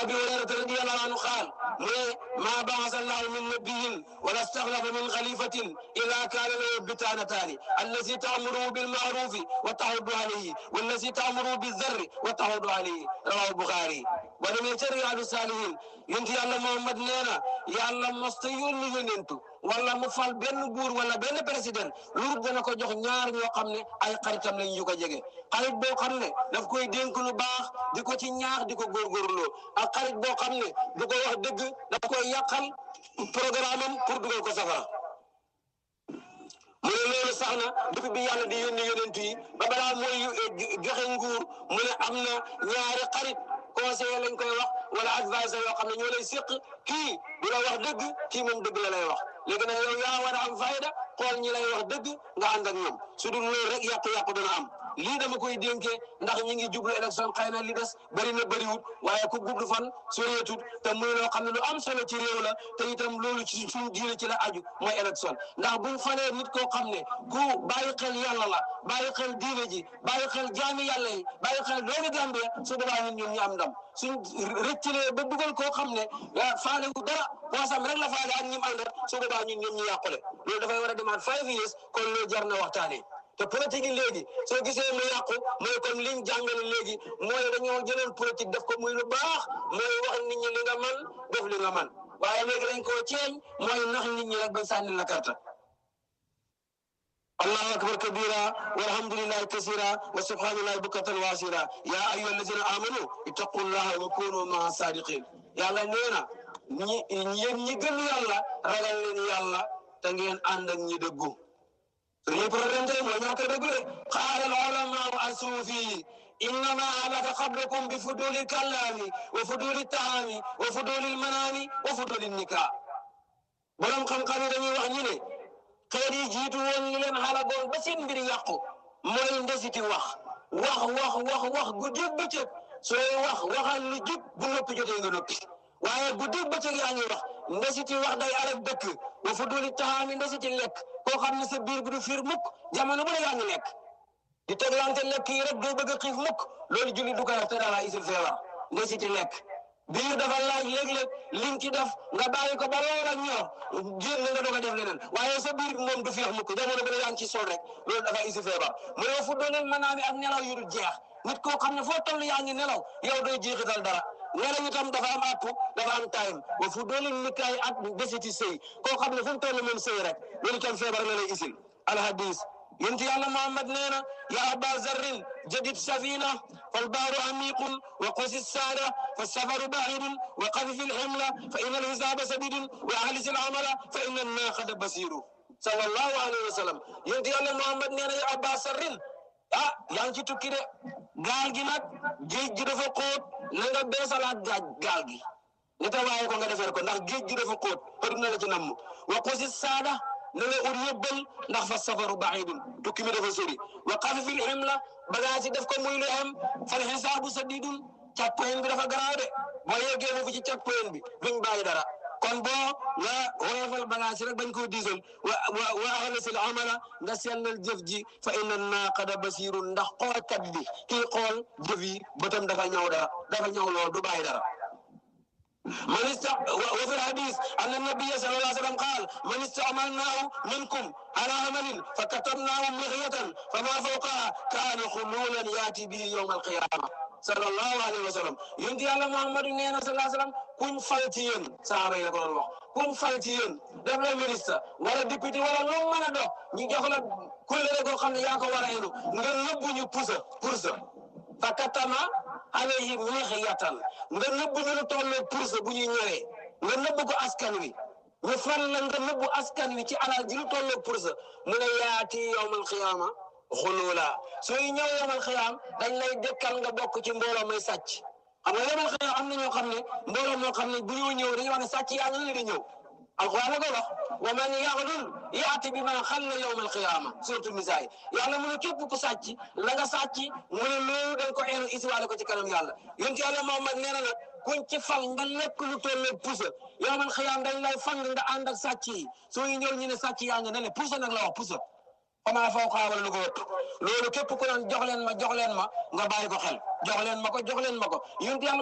abi hurayrata radiyallahu anhu qaal mu ne maa baasa allahu min nabiyin wala staxlafa min xalifatin illa kaana lahu bitaanataani allazi taamuruhu bilmaarufi wa taxudu alayhi wallazi taamuruhu bizarri wa taxudu alayhi rawahu buxaari ba demee ca riyaadu saalihin yonent yàlla Muhammad nee na yàlla mosta yónni yonentu wala mu fal benn buur wala benn président lu dana ko jox ñaar ñoo xam ne ay xaritam lañ ñu ko jege xarit boo xam ne daf koy dénk lu baax di ko ci ñaax di ko góorgóorloo ak xarit boo xam ne du ko wax dëgg daf koy yàqal programme am pour dugal ko safara mu ne loolu sax na depuis bi yàlla di yónni yonent yi ba balaa mooy joxe nguur mu ne am na ñaari xarit conseiller lañ koy wax wala advisor yoo xam ne ñoo lay séq kii du la wax dëgg kii moom dëgg la lay wax léegi nag yow yaa war a am fayda xool ñi lay wax dëgg nga ànd ak ñoom su dul loolu rek yàqu-yàqu dana am lii dama koy dénkee ndax ñi ngi jublu élection xëy na li des bëri na bëriwut waaye ku gudd fan soreetut te muy loo xam ne lu am solo ci réew la te itam loolu ci suñu diine ci la aju mooy élection ndax buñ falee nit koo xam ne ku bàyyi xel yàlla la bàyyi xel diine ji bàyyi xel jaami yàlla yi bàyyi xel doomi Gambie su boobaa ñun ñun ñu am ndam suñ rëccalee ba dugal koo xam ne faale wu dara poosam rek la faale ak ñim àndat su boobaa ñun ñun ñu yàqule loolu dafay war a demaat five years kon loolu jar na waxtaanee te politique yi léegi soo gisee mu yàqu mooy comme liñ jàngale léegi mooy dañoo jëloon politique def ko muy lu baax mooy wax nit ñi li nga man def li nga man waaye léegi dañ koo ceeñ mooy nax nit ñi rek ba sànni la karta allahu akbar kabira walhamdulillahi kasira wa subhanallahi bukratan wa asira ya ayyuha allazina amanu ittaqullaha wa kunu maa sadiqin yàlla nee na ñi yéen ñi gëm yàlla ragal leen yàlla te ngeen ànd ak ñi dëggu suñu problème tey mooy ñàkk a dëgg de qaala al ulamaau asuufi innama halaka qablakum bi fuduli kallaami wa fuduli taami wa fuduli manaami wa fuduli nikaa borom xam-xam yi dañuy wax ñi ne xeet yi jiitu woon li leen xalagoon ba seen mbir yàqu mooy ndesiti wax wax wax wax wax guddi bëccëg sooy wax waxal lu jub bu noppi jotee nga noppi waaye guddi bëccëg yaa ngi wax ndesiti wax day arab dëkk wa fuduli taami ndesiti lekk koo xam ne sa biir bi du fiir mukk jamono bu ne yaa ngi lekk di teglante lekk yi rek doo bëgg a xiif mukk loolu julli du ko def te dara isil feebar ndesiti lekk biir dafa laaj léeg-léeg liñ ci def nga bàyyi ko ba lool ak ñor génn nga doog a def leneen waaye sa biir moom du feex mukk jamono bu ne yaa ngi ci sol rek loolu dafa isi feebar mu ne fu dooneel manaami ak nelaw yu dul jeex nit koo xam ne foo toll yaa ngi nelaw yow doo jeexital dara nelaw itam dafa am àpp dafa am time wa fu dooneel nikaay ak desiti sëy koo xam ne fu mu toll moom sëy rek loolu itam feebar la lay isil alhadis yonent yàlla Muhammad nee na ya aba zarrin jadid safina falbaaru amiqun wa qusi saada falsafaru baidun wa xafifi lximla fa inna alxisaaba sadidun wa ahlis alamala fa inna annaqada basiru sallallahu alayhi wa sallam yonent yàlla Muhammad nee na ya aba zarrin ah yaa ngi ci tukki de gaal gi nag géej gi dafa xóot na nga beesalaat gaaj gaal gi ne ta waaye ko nga defeer ko ndax géej gi dafa xóot xëdum na la ci namm wa qusi saada na nga ut yóbbal ndax fa safaru baidun tukki mi dafa sori wa xafifil ximla bagage yi def ko muy lu am fal xisaabu sadidun càppoyen bi dafa garaaw de boo yeggee foofu ci càppoyen bi duñ bàyyi dara kon boo nga woyofal bagage yi rek bañ koo diisal wa wa wa axlasil amala nga sellal jëf ji fa inna naaqada basirun ndax xoolkat bi kii xool jëf yi bëtam dafa ñëw dara dafa ñëw lool du bàyyi dara من است... وفي الحديث أن النبي صلى الله عليه وسلم قال من استعملناه منكم على عمل فكتبناه مغية فما فوقها كان خلولا يأتي به يوم القيامة صلى الله عليه وسلم ينتي على محمد نينا صلى الله عليه وسلم كن فالتين صحابة يقول الله كن فالتين دبل مينيستا ولا ديبيتي ولا لوم من دو ني جوخلا كل ريكو خامني ياكو ورا اينو nga nëbbu ñu pusa pusa fakatama alayhi mixiyatan nga nëbbu ñu lu toll pourse bu ñuy ñëwee nga nëbbu ko askan wi ñu fan la nga nëbbu askan wi ci alal ji lu toll pourse mu ne yaati yowmal xiyaama xulula sooy ñëw yowmal xiyaam dañ lay dëkkal nga bokk ci mbooloo may sàcc xam nga yowmal xiyaam am na ñoo xam ne mbooloo moo xam ne bu ñoo ñëw dañuy wax ne sàcc yaa ngi di ñëw alquran la ko wax wa man yaxlul yaati bi ma xalla yowmal xiyaama surtout nisaa yi yàlla mu ne képp ku sàcc la nga sàcc mu ne loolu dañ ko eenu isiwaale ko ci kanam yàlla yonent yàlla Muhammad nee na nag kuñ ci fal nga lekk lu toll pusa yowmal xiyaam dañ lay fang nga ànd ak sàcc yi soo ñu ñëw ñu ne sàcc yaa nga ne le pusa nag la wax pusa xamaa faw xaa wala lu ko ëpp loolu képp ku naan jox leen ma jox leen ma nga bàyyi ko xel jox leen ma ko jox leen ma ko yonent yàlla